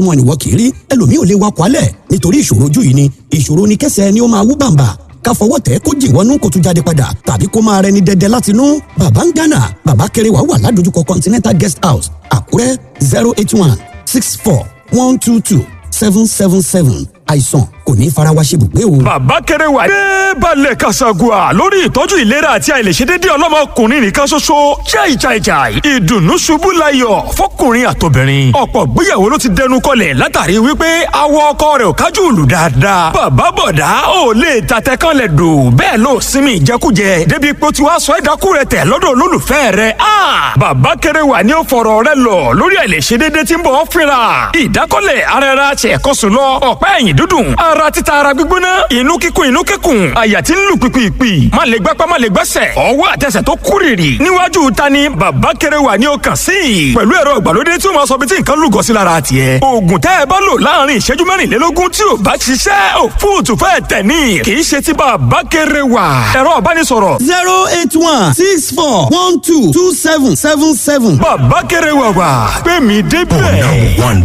wọn ni wọ́n kì í rí ẹlòmíì ò lè wakọ̀ alẹ̀ nítorí ìṣòro ojú yìí ni ìṣòro ni kẹsẹ̀ ni ó máa wú bàǹbà ká fọwọ́ tẹ̀ kó jì wọnú kó tún jáde padà tàbí kó máa rẹni dẹdẹ láti inú bàbá ń gánà bàbá kéré wà wà ládojúkọ continental guest house àkúrẹ́ zero eight one six four one two two seven seven seven àìsàn kò ní fara wa ṣe bùgbé o. bàbá kéré wà ní balẹ̀ kasagua lórí ìtọ́jú ìlera àti àìlèṣedédé ọlọ́mọkùnrin nìkan ṣoṣo jai jai jai ìdùnnú ṣubú layọ̀ fọkùnrin àtobìnrin ọ̀pọ̀ gbéyàwó ló ti dẹnu kọlẹ̀ látàrí wípé awọ ọkọ rẹ̀ ò kájú ìlú dáadáa bàbá bọ̀dá ò lè tatẹ kan lẹ̀ dò bẹ́ẹ̀ ló sinmi ìjẹkújẹ débi pé ó ti wá sọ ẹ̀dákú rẹ̀ tẹ̀ lọ́dọ̀ olólùfẹ́ rẹ̀ a bàbá kéré wà ní ó fọ̀rọ̀ rẹ̀ lọ lórí àìlèṣedédé tí ń bọ̀ ọ́ fínra ìdákọ́lẹ̀ ara ẹra ṣẹ̀kọ́sùn lọ ọ̀pá ẹ̀yìn dúdùn ara títa ara gbígbóná inú kíkún inú kíkún àyà tí ń lù pìpìpì má lè gbápá má lè gbẹ́sẹ̀ ọwọ́ àtẹsẹ̀ tó kúrìrì níwájú ta ni bàbá kéré wà ní ọkàn sí i pẹ̀lú ẹ̀rọ ìgbàlódé tí ó máa sọ bí tí nǹkan lúgọ sí lára tiẹ̀ oògùn tẹ́ ẹ bá lò láàrin ìṣẹ́jú mẹ́rìnlélógún tí ò bá ṣiṣẹ́ ò fóòtù fẹ́ tẹ̀ ní kì í ṣe ti bàbá kéré wà ẹ̀rọ ìbánisọ̀rọ̀. zero eight one six four one two two seven seven seven. bàbá kéré wà wà pé mi débẹ̀.